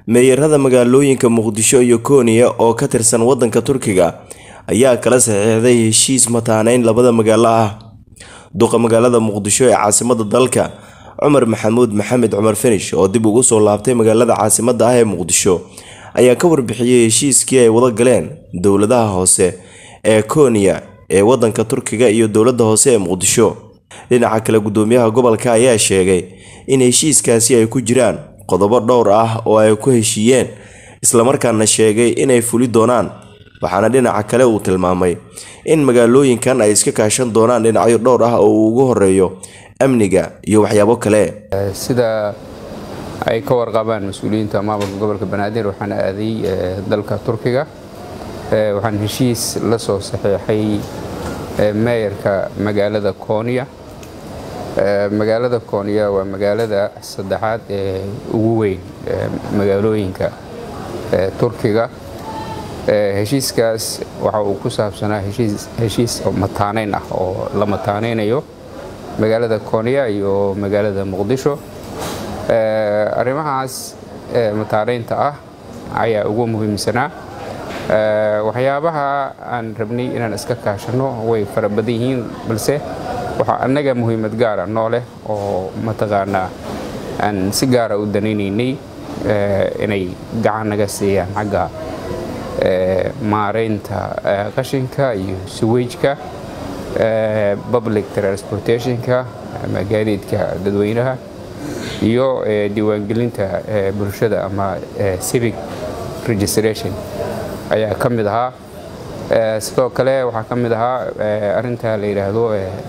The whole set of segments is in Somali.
meeyarada magaalooyinka muqdisho iyo kooniya oo ka tirsan wadanka turkiga ayaa kala saxiixday heshiis mataaneyn labada magaalo ah duqa magaalada muqdisho ee caasimada dalka cumar maxamuud maxamed cumar finish oo dib ugu soo laabtay magaalada caasimada ah ee muqdisho ayaa ka warbixiyey heshiiskii ay wada galeen dowladaha hoose ee kooniya ee wadanka turkiga iyo dowlada hoose ee muqdisho dhinaca kale gudoomiyaha gobolka ayaa sheegay in heshiiskaasi ay ku jiraan qodobo dhowr ah oo ay ku heshiiyeen islamarkaana sheegay inay fuli doonaan waxaana dhinaca kale uu tilmaamay in magaalooyinkan ay iska kaashan doonaan dhinacyo dhowr ah oo uu ugu horeeyo amniga iyo waxyaabo kale sida ay ka warqabaan mas-uuliyiinta maamulka gobolka banaadir waxaan aaday dalka turkiga waxaan heshiis la soo saxiixay meeyarka magaalada kooniya magaalada kooniya waa magaalada saddexaad ee ugu weyn magaalooyinka turkiga heshiiskaas waxa uu ku saabsanaa heshiis mataaneyn ah oo la mataaneynayo magaalada kooniya iyo magaalada muqdisho arrimahaas mataaneynta ah ayaa ugu muhiimsanaa waxyaabaha aan rabnay inaan iska kaashano way fara badan yihiin balse waxaa annaga muhiimad gaara noo leh oo mataqaanaa aan si gaara u danaynaynay inay gacan naga siiyaan xagga maareynta qashinka iyo suwejka public transportationka ama gaadiidka dadweynaha iyo diiwaangelinta bulshada ama civic registration ayaa ka mid ahaa sidoo kale waxaa ka mid ahaa arinta la yidhaahdo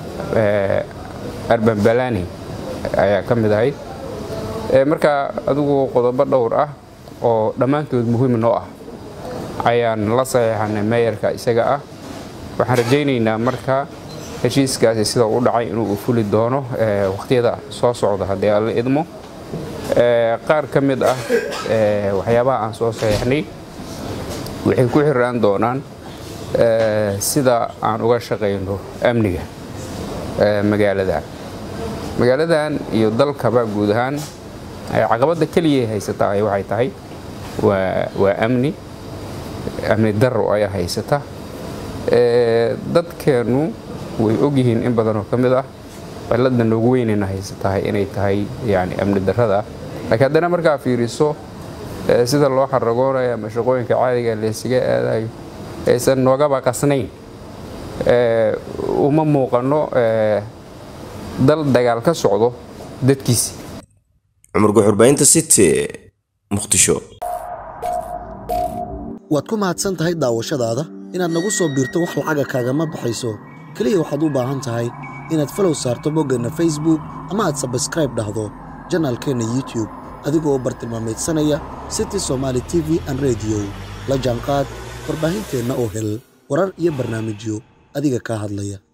arban balani ayaa ka mid ahayd marka adigu qodobo dhowr ah oo dhammaantood muhiim noo ah ayaan la saxiixanay meeyarka isaga ah waxaan rajaynaynaa marka heshiiskaasi sida u dhacay inuu fuli doono wakhtiyada soo socda haddii alla idmo qaar ka mid ah waxyaabaha aan soo saxiixnay waxay ku xiraan doonaan sida aan uga shaqayno amniga magaaladan magaaladan iyo dalkaba guud ahaan caqabadda keliya haysata waxay tahay waa amni amni daro ayaa haysata dadkeennu way ogyihiin in badanoo ka mid ah balladda noogu weynayna haysatahay inay tahay yani amni darrada laakiin haddana markaa fiiriso sida loo xaragoonayo ama shaqooyinka caadiga laysaga aadayo aysan noogaba qasnayn uma muuqano dal dagaal ka socdo dadkiisi cumar guxurbaynta city muqdisho waad ku mahadsan tahay daawashadaada inaad nagu soo biirto wax lacaga kaagama baxayso keliya waxaad u baahan tahay inaad falow saarto boggeenna facebook ama aad sabskraib dhahdo janaalkeenna youtube adigoo bartilmaameedsanaya city somaali t v an rediyo la jaanqaad warbaahinteenna oo hel warar iyo barnaamijyo adiga kaa hadlaya